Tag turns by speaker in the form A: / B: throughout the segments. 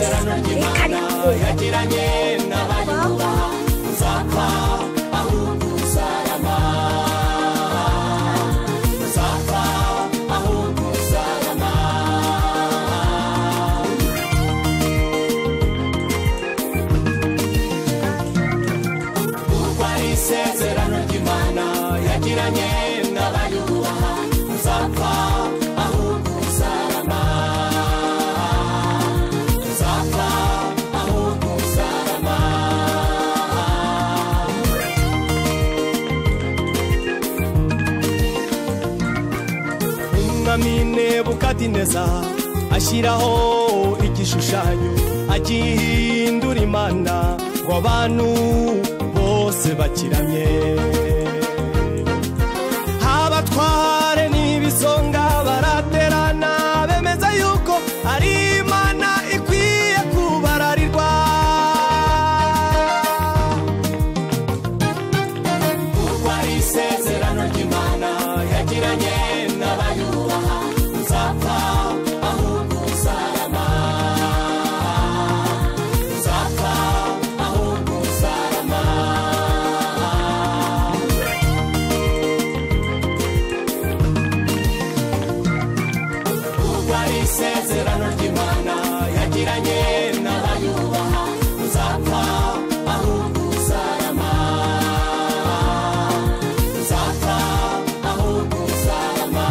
A: rekare
B: yagiranye n'abarinda uzapfa ahubwo uzarama uzapfa ahubwo uzarama kuko ari isezerano ry'imana yagiranye n'abayubaha uzapfa ahubwo uzarama uzapfa ahubwo uzarama umwami nebukadineza ashyiraho igishushanyo agihindura imana ngo abantu bose bakiramye abatware n'ibisonga baraterana bemeza yuko ari imana ikwiye kubararirwa kuko ari isezerano ry'imana yagiranye n'abayubaha uzapfa ahubwo uzarama uzapfa ahubwo uzarama kuko ari isezerano ry'imana yagiranye n'abayubaha uzapfa ahubwo uzarama uzapfa ahubwo uzarama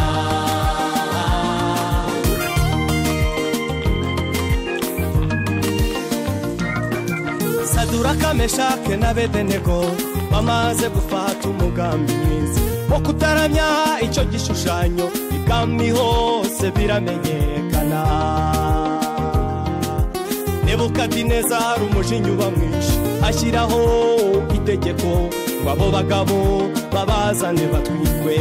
B: saduraka meshake n'abedenego bamaze gufata umugambi mwiza wo kutaramya icyo gishushanyo ibwami hose biramenyekana nebukadineza hari umujinya ubamwishe ashyiraho itegeko ngo abo bagabo babazane batwikwe